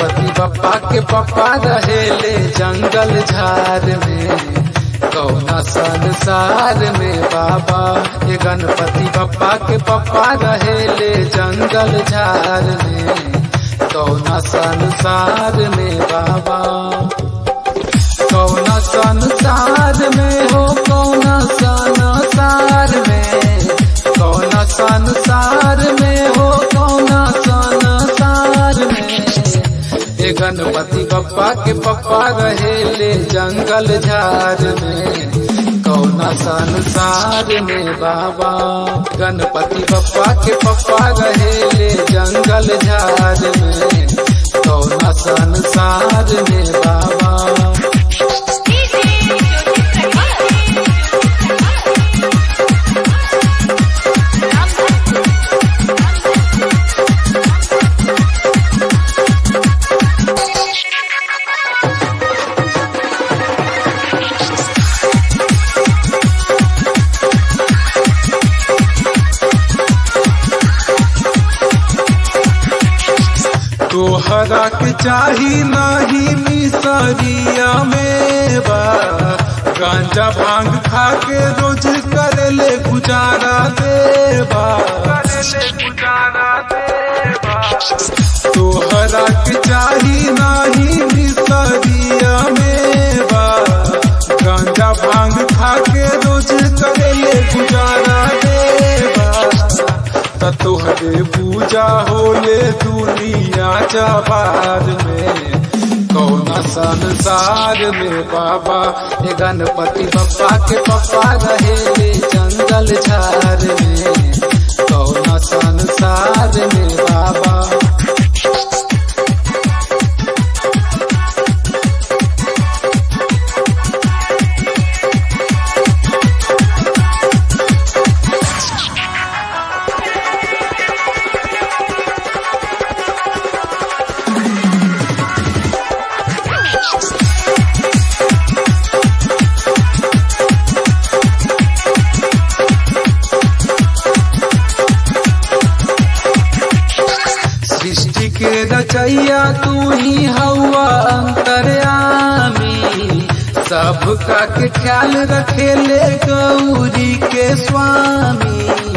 गणपति बप्पा के पप्पा रहेले जंगल झार में कौना संसार में बाबा ये गणपति बप्पा के पप्पा रहेले जंगल झार में कौना संसार में बाबा कौना संसार में हो कौना संसार में कौना संसार में हो कौना संसार में ये गणपति बप्पा के पप्पा रहेले जंगल झार में कौना संसार में बाबा गणपति बप्पा के पप्पा रहेले जंगल झार में कौना संसार में बाबा तोहरा के चाही नाही मिसरिया में बा गांजा भांग खा के रोज कर ले गुजारा देवा तोहरा के चाही नाही मिसरिया में बा गांजा भांग खा के रोज कर ले गुजारा देवा त तोहरे पूजा होले दुनिया जबार में कौना संसार में बाबा ये गणपति बप्पा के पप्पा रहेले जंगल झार में कौना संसार में बाबा सृष्टि के रचैया तू ही हवा अंतर्यामी सबका के ख्याल रखेले गौरी के स्वामी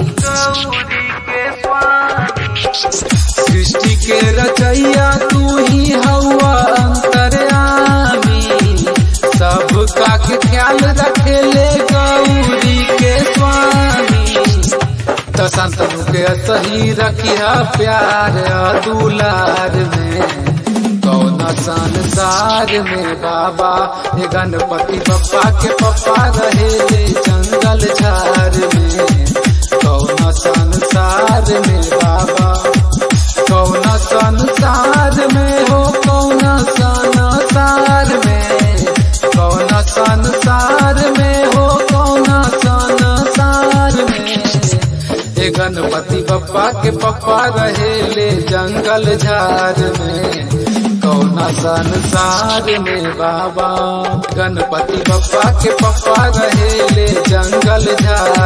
सृष्टि के रचैया तू ही हवा अंतर्यामी सबका के ख्याल रखेले गौरी के स्वामी त संतनु के सही रखिया प्यार दुलार में कौन संसार में बाबा ये गणपति बप्पा के पप्पा रहेले जंगल झार में कौन संसार में बाबा कौन संसार में हो कौन संसार में कौन संसार में हो कौन संसार में ये गणपति बप्पा के पप्पा रहेले जंगल झार में कौना संसार में बाबा गणपति बप्पा के पप्पा रहेले जंगल झार